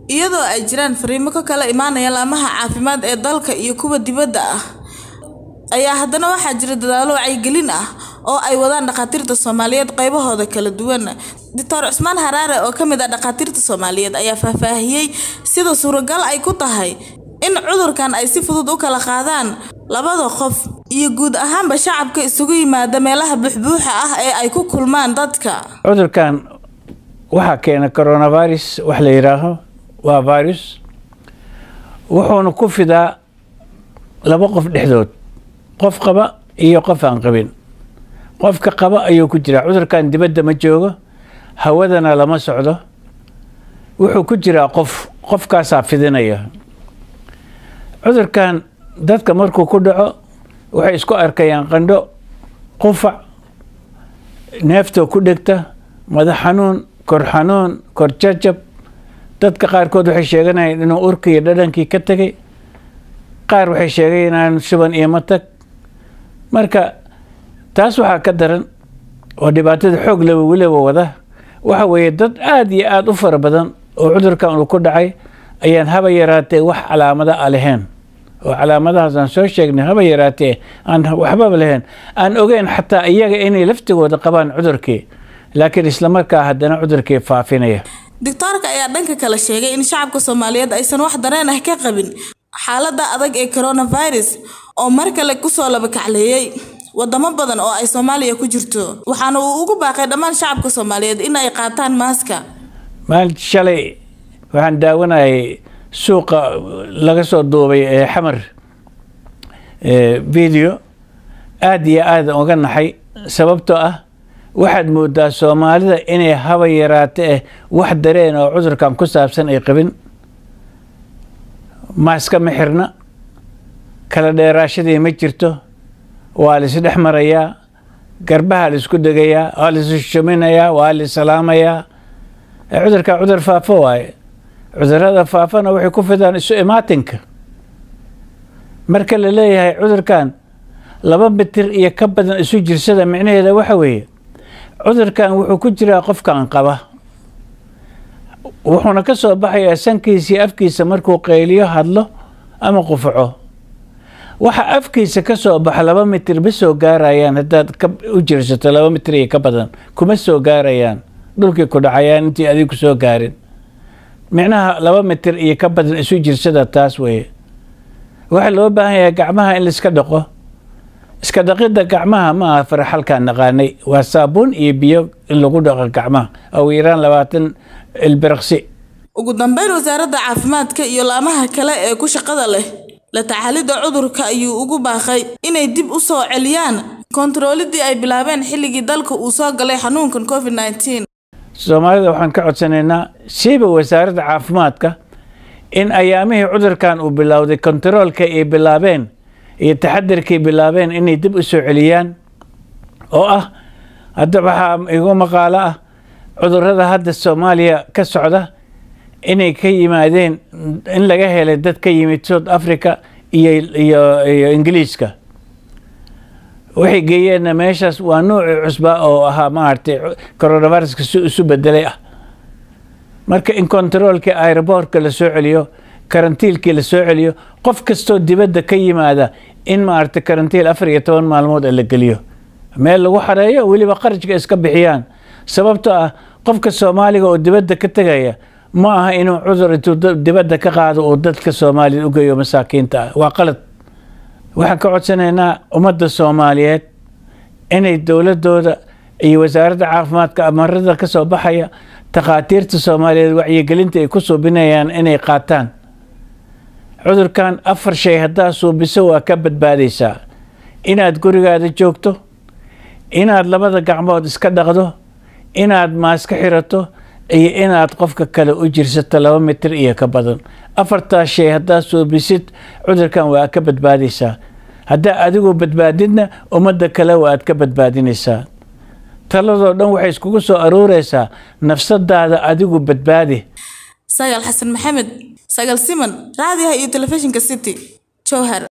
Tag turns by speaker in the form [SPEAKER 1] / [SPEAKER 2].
[SPEAKER 1] iyadoo ay jiraan fariimo ka kala imaanaya laamaha caafimaad ee dalka iyo kuwa dibadda ah ayaa haddana waxaa jira dadaalo wacyigelin ah oo ay wadaan dhakhaatiirta soomaaliyeed qaybahooda kala duwan doctor cusmaan haraare oo ka mid ah dhakhaatiirta soomaaliyeed ayaa faahfaahiyey sida suuragal ay ku tahay in cudurkan ay si fudud u kala qaadaan labada qof iyo guud ahaanba shacabka isugu yimaada meelaha buuxbuuxa ah ee ay ku kulmaan dadka
[SPEAKER 2] cudurkan waxaa keena coronavirus wax la yidhaaho waa virus wuxuuna ku fidaa laba qof dhexdood qof qaba iyo qof aan qabin qofka qaba ayuu ku jiraa cudurkan dibadda ma joogo hawadana lama socdo wuxuu ku jiraa qof qofkaasaa fidinaya cudurkan dadka markuu ku dhaco waxay isku arkayaan qandho qufac neeftoo ku dhegta madax xanuun kor xanuun kor jajab dadka qaarkood waxay sheeganayaan inuu urkii iyo dhadhankii ka tegay qaar waxay sheegaynayaan shuban iyo matag marka taas waxaa ka daran oo dhibaatada xoog laba weliba wada waxa weeye dad aada iyo aada u fara badan oo cudurkan uu ku dhacay ayaan haba yaraatee wax calaamada a lahayn oo calaamadahaas aan soo sheegnay haba yaraatee aan waxbaba lahayn aan ogeyn xataa iyaga inay laftigooda qabaan cudurkii laakiin islamarkaa haddana cudurkii faafinaya
[SPEAKER 1] doctoorka ayaa dhanka kale sheegay in shacabka soomaaliyeed aysan wax dareen ah ka qabin xaaladda adag ee coronavirus oo mar kale kusoo labakacleeyey wadamo badan oo ay soomaaliya ku jirto waxaana uu ugu baaqay dhammaan shacabka soomaaliyeed in ay qaataan maaska
[SPEAKER 2] maalin shalay waxaan daawanayay suuqa laga soo duubay ee xamar video aada iyo aada uga naxay sababtoo ah waxaad moodaa soomaalida inay haba yaraate eh wax dareen oo cudurkan ku saabsan ay qabin maaska ma xirna kala dheeraashadii ma jirto waa laisdhex marayaa garbaha laisku degayaa waa laisshuminayaa waa laisalaamayaa cudurkaa cudur faafo waaye cudurada faafana waxay ku fidaan isu imaatinka marka la leeyahay cudurkan laba mitir iyo ka badan isu jirsada micnaheeda waxa weeye cudurkan wuxuu ku jiraa qofkan qaba wuxuuna ka soo baxayaa sankiisa iyo afkiisa markuu qayliyo hadlo ama qufaco waxa afkiisa ka soo baxa laba mitir ma soo gaarayaan haddaad u jirsato laba mitir iyo ka badan kuma soo gaarayaan dhulkii ku dhacayaan intii adigu soo gaarin micnaha laba mitir iyo ka badan isu jirsada taas weeye waxaa loo baahan yahay gacmaha in laiska dhaqo iska dhaqidda gacmaha ma aha faraxalkaan naqaanay waa saabuun iyo biyo in lagu dhaqo gacmaha ugu yaraan labaatan ilbiraqsi
[SPEAKER 1] ugu dambeyn wasaaradda caafimaadka iyo laamaha kale ee ku shaqada leh la tacaalidda cudurka ayuu ugu baaqay inay dib u soo celiyaan kontaroolidii ay bilaabeen xilligii dalka uu soo galay xanuunkan covid nneteen
[SPEAKER 2] soomaalida waxaan ka codsanaynaa siiba wasaaradda caafimaadka in ayaamihii cudurkan uu bilowday kontaroolka ay bilaabeen iyo taxadirkay bilaabeen inay dib u soo celiyaan oo ah hadda waxaa igu maqaalo ah cudurada hadda soomaaliya ka socda inay ka yimaadeen in laga helay dad ka yimid south africa iyo iyo iyo ingiliiska waxay geeyeenna meeshaas waa nuucii cusba oo ahaa maaragtay coronaviruska si isu bedelay ah marka in kontaroolkii aeroboortka la soo celiyo karantiilkii la soo celiyo qof kastoo dibadda ka yimaada in maaragtay karantiil afar iyo toban maalmood la geliyo meel lagu xareeyo weliba qarashka iska bixiyaan sababtoo ah qofka soomaaliga oo dibadda ka tegaya ma aha inuu cudur intuu dibadda ka qaado uu dadka soomaaliyad u geeyo masaakiinta ah waa qalad waxaan ka codsanaynaa ummadda soomaaliyeed inay dowladooda iyo wasaaradda caafimaadka amarada ka soo baxaya takhaatiirta soomaaliyeed wacyigelinta ay ku suubinayaan inay qaataan cudurkan afar shay haddaa suubiso waa ka badbaadaysaa inaad gurigaada joogto inaad labada gacmood iska dhaqdo inaad maaska xirato iyo inaad qofka kale u jirsato laba mitir iyo ka badan afartaas shay haddaad suubisid cudurkan waa ka badbaadaysaa haddaa adigu badbaadidna ummadda kale waaad ka badbaadinaysaa taladoo dhan waxay iskugu soo aruureysaa nafsadaada adigu badbaadi
[SPEAKER 1] sagaal xasan maxamed sagaal siman raadiyaha iyo telefishinka city jowhar